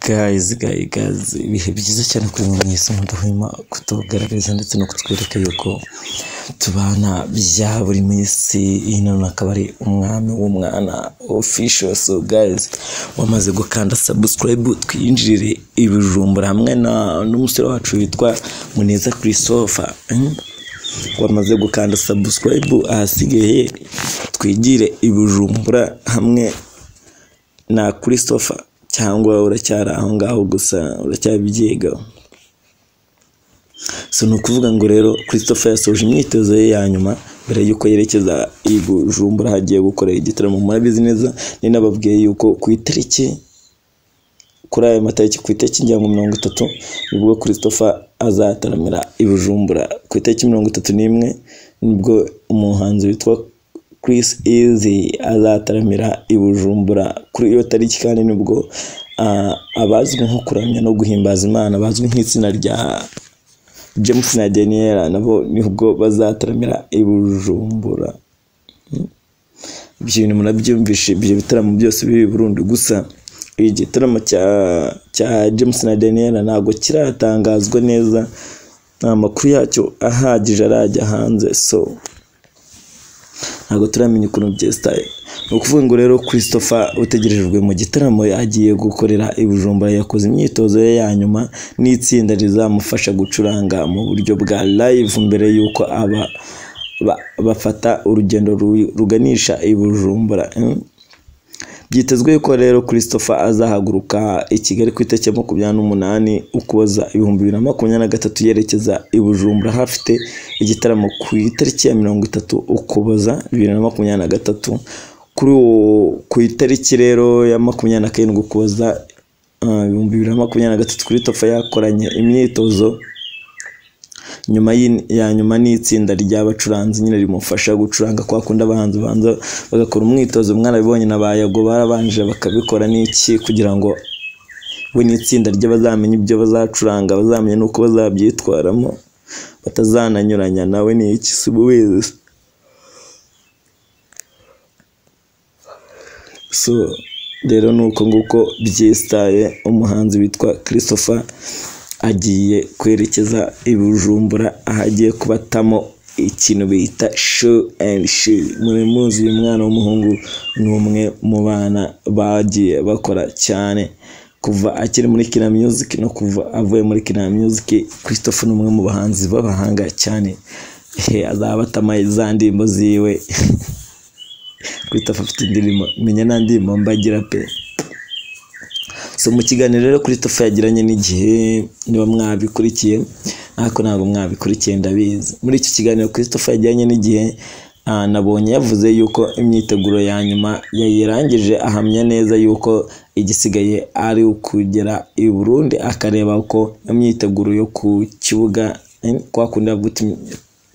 Guys, guys, guys, ibihe byiza cyane kuri mu isi mudahwema kutugaragariza ndetse no kutwereka yuko tubana bya buri minsi ino akaba ari umwami w'umwana official so guys wamaze gukanda subscribe twinjirire ibijumbura hamwe na n'umusore wacu witwa Muneza Christopher hmm? wamaze gukanda subscribe ahasigaye twigire ibijumbura hamwe na Christopher cyangwa uracyari aho ngaho gusa uracyabyiga so ni ukuvuga ngo rero christopher yasoje imyitozo ye ya nyuma mbere y'uko yerekeza i bujumbura hagiye gukora igitaramo murabizi neza ni nababwiye yuko ku itariki kuri ayo matariki ku itariki ngira ngo mirongo itatu nibwo christopher azataramira i bujumbura ku itariki mirongo itatu n'imwe nibwo umuhanzi witwa Chris Easy azataramira i Bujumbura kuri iyo tariki kandi nibwo ah, abazwi nko kuramya no guhimbaza Imana bazwi nk'itsina rya James na Daniela nabo nibwo bazataramira i Bujumbura Hmm. ibyo bintu murabyumvishe ibyo bitaramo byose biri i Burundi gusa igitaramo cya cya James na Daniela ntabwo kiratangazwa neza nta makuru yacyo ahagije arajya hanze so ntabwo turamenya ukuntu byesitaye ni ukuvuga ngo rero christopher utegerejwe mu gitaramo agiye gukorera i bujumbura yakoze imyitozo ye ya nyuma n'itsinda rizamufasha gucuranga mu buryo bwa live mbere y'uko aba ba- bafata urugendo ru- ruganisha i bujumbura hmm? byitezwe yuko rero christopher azahaguruka i kigali ku itariki ya makumyabiri n'umunani ukuboza ibihumbi bibiri na makumyabiri na gatatu yerekeza i bujumbura aho afite igitaramo ku itariki ya mirongo itatu ukuboza bibiri na makumyabiri na gatatu kuri uwo- ku itariki rero ya makumyabiri na karindwi ukuboza ah, ibihumbi bibiri na makumyabiri na gatatu christopher yakoranye imyitozo nyuma y'in- ya nyuma n'itsinda ry'abacuranzi nyine rimufasha gucuranga kwa kundi abahanzi banza bagakora umwitozo mwarabibonye na bayago barabanje bakabikora n'iki kugira ngo we n'itsinda rye bazamenye ibyo bazacuranga bazamenye n'uko bazabyitwaramo batazananyuranya nawe ni iki si ububizi so rero ni uko nguko byesitaye umuhanzi witwa christopher agiye kwerekeza i bujumbura aho agiye kubatamo ikintu bita show and show muri muzi uyu mwana w'umuhungu ni umwe mu bana bagiye bakora cyane kuva akiri muri kina music no kuva avuye muri kina music christopher ni umwe mu bahanzi b'abahanga cyane Ehe, azaba atama za ndirimbo ziwe Christopher afite indirimbo menya nta ndirimbo mbagira pe so mu kiganiro rero Christopher yagiranye n'igihe niba mwabikurikiye ariko ntabwo mwabikurikiye ndabizi muri iki kiganiro Christopher yagiranye n'igihe ah, nabonye yavuze yuko imyiteguro ya nyuma yayirangije ahamya neza yuko igisigaye ari ukugera i Burundi akareba uko imyiteguro yo ku kibuga eh, kwa kundi bavuga uti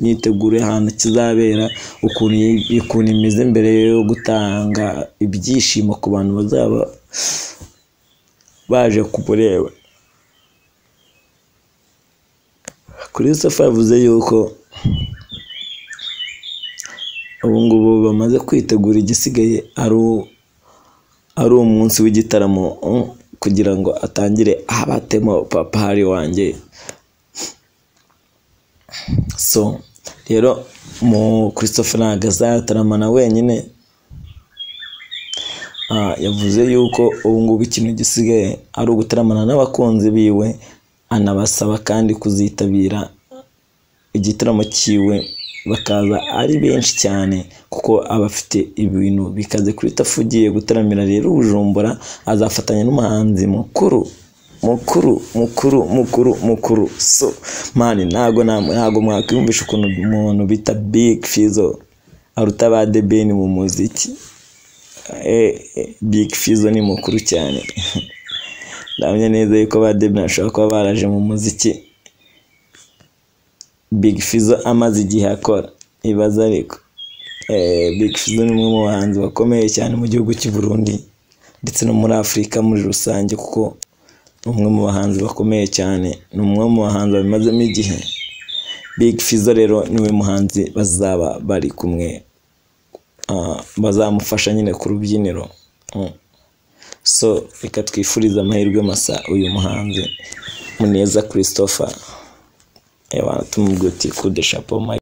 myiteguro y'ahantu kizabera ukuntu yi- ukuntu imeze mbere yo gutanga ibyishimo ku bantu bazaba baje kumureba christopher yavuze yuko ubu ngubu bamaze kwitegura igisigaye ari u- ari umunsi w'igitaramo mm, kugira ngo atangire abatemo papari wanjye so rero mu christopher ntabwo azataramana wenyine Ah, yavuze yuko ubu ngubu ikintu gisigaye ari ugutaramana n'abakunzi biwe anabasaba kandi kuzitabira igitaramo cyiwe bakaza ari benshi cyane kuko aba afite ibintu bikaze kuri tafu ugiye gutaramira rero ubujumbura azafatanya n'umuhanzi mukuru mukuru mukuru mukuru mukuru so mani ntago na- ntago mwakwiyumvisha ukuntu umuntu bita big fizo aruta ba debeni mu muziki Eh, eh, big fizo ni mukuru cyane ndamenya neza yuko ba debeni bashobora kuba baraje mu muziki Big Fizzo amaze igihe akora ibaza ariko Eh, Big Fizzo ni umwe mu bahanzi bakomeye cyane mu gihugu cy'u Burundi ndetse no muri Afurika muri rusange kuko ni umwe mu bahanzi bakomeye cyane ni umwe mu bahanzi babimazemo igihe Big Fizzo rero niwe muhanzi bazaba bari kumwe Ah, bazamufasha nyine ku rubyiniro Mm. so reka twifurize amahirwe masa uyu muhanzi muneza christopher tumubwira uti kudeshapo